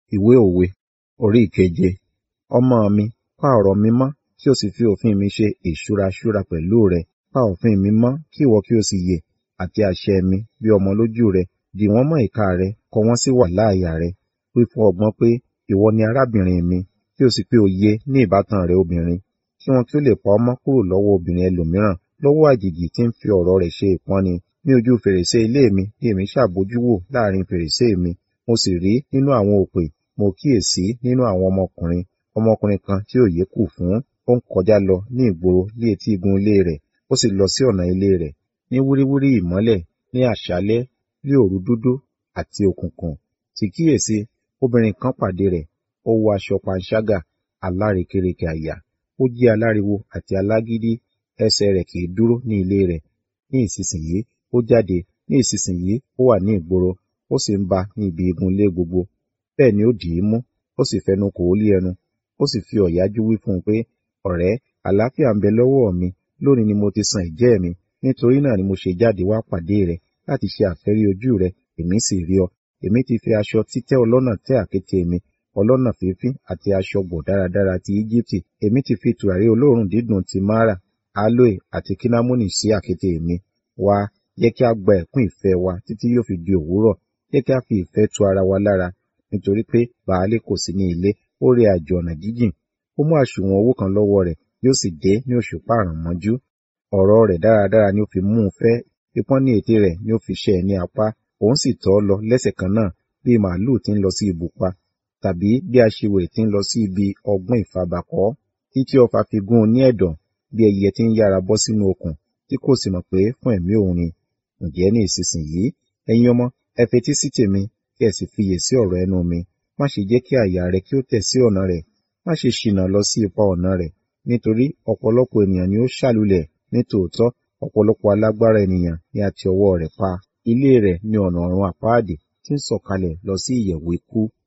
Ìwé òwe orí ìkeje. Ọmọ mi, pa ọ̀rọ̀ mi mọ́, kí o sì fi òfin mi ṣe ìṣúraṣúra pẹ̀lú rẹ. Pa òfin mi mọ́, kí ìwọ kí o sì yè, àti àṣẹ mi bí ọmọ lójú rẹ. Dì wọ́n mọ́ ìka rẹ, kọ wọ́n sí wàláàyà rẹ. Wí fún ọgbọ́n pé, ìwọ ni arábìnrin mi, kí o sì pe òye ní ìbátan rẹ obìnrin. Kí wọn kí ó lè pa ọ́ mọ́ kúrò lọ́wọ́ obìnrin ẹlòmíràn, lọ́wọ́ àjèjì tí ń fi ọ̀rọ̀ rẹ̀ ṣe ìpọ́nni. Ní ojú fèrèsé ilé mi ni èmi ṣàbójú wò láàrin fèrèsé mi. Mo sì rí nínú àwọn òpè, mo kíyèsí nínú àwọn ọmọkùnrin, ọmọkùnrin kan tí òye kù fún. Ó ń kọjá lọ ní ìgboro ní etí igun ilé rẹ̀, ó sì lọ sí ọ̀nà ilé rẹ̀. Ní wíríwírí ìmọ́lẹ̀, ní àṣálẹ́, ní òru dúdú àti òkùnkùn. Sì kíyèsí, obìnrin kan pàdé rẹ̀, ó wọ aṣọ panṣágà, alárekérekè àyà. Ó jẹ́ aláriwo àti alágídí, ẹsẹ̀ rẹ̀ kì í dúró ní ilé rẹ̀. Ní ìsinsìnyí, ó jáde, ní ìsinsìnyí, ó wà ní ìgboro, ó sì ń bá ní ibi igun ilé gbogbo. Bẹ́ẹ̀ ni ó dì í mú, ó sì fẹnu kò ó lé ẹnu, ó sì fi ọ̀yájú wí fún un pé, ọ̀rẹ́, àlàáfíà ń bẹ lọ́wọ́ mi, lónìí ni mo ti san ìjẹ́ mi, nítorí náà ni mo ṣe jáde wá pàdé rẹ, láti ṣe àfẹ́rí ojú rẹ, èmi sì rí ọ. Èmi ti fi aṣọ títẹ́ ọlọ́nà tẹ́ àkéte mi, ọlọ́nà fífín àti aṣọ gbọ̀ dáradára ti Íjíbítì. Èmi ti fi tùràrí olóòórùn dídùn ti Mara, aloe àti kinamoni sí àkéte mi. Wá, jẹ́ kí a gba ẹ̀kún ìfẹ́ wa títí yóò fi di òwúrọ̀. Jẹ́ kí a fi ìfẹ́ tu ara wa lára, nítorí pé Bàálé kò sí ní ilé, ó rìn àjò ọ̀nà jíjìn. Ó mú àsùnwọ̀n owó kan lọ́wọ́ rẹ̀, yóò sì dé ní òṣùpá àrànmọ́jú. Ọ̀rọ̀ rẹ̀ dáradára ni ó fi mú un fẹ́, pípọ́n ní ètè rẹ̀ ni ó fi ṣẹ́ ẹ ní apá. Òun sì tọ́ ọ lọ lẹ́sẹ̀ kan náà, bí màlúù tí ń lọ sí ibùpa, tàbí bí aṣiwèrè tí ń lọ sí ibi ọgbọ́n ìfabakọ̀. Títí ọfà fi gún un ní ẹ̀dọ̀, bí ẹyẹ tí ń yára bọ́ sínú okùn, tí kò sì mọ̀ pé fún ẹ̀mí òun ni. Ǹjẹ́ ní ìsinsìnyí, ẹ̀yin ọmọ, ẹ fetí sí tèmi, kí ẹ sì fiyè sí ọ̀rọ̀ ẹnu mi. Má ṣe jẹ́ kí àyà rẹ kí ó tẹ̀ sí ọ̀nà rẹ̀, má ṣe ṣìnà lọ sí ipa ọ̀nà rẹ̀, nítorí ọ̀pọ̀lọpọ̀ ènìyàn ni ó ṣàlùlẹ̀ ní tòótọ́, ọ̀pọ̀lọpọ̀ alágbára ènìyàn ni a ti ọwọ́ rẹ̀ pa. Ilé rẹ̀ ni ọ̀nà ọ̀run àpáàdì tí ń sọ̀kalẹ̀ lọ sí ìyẹ̀wù ikú.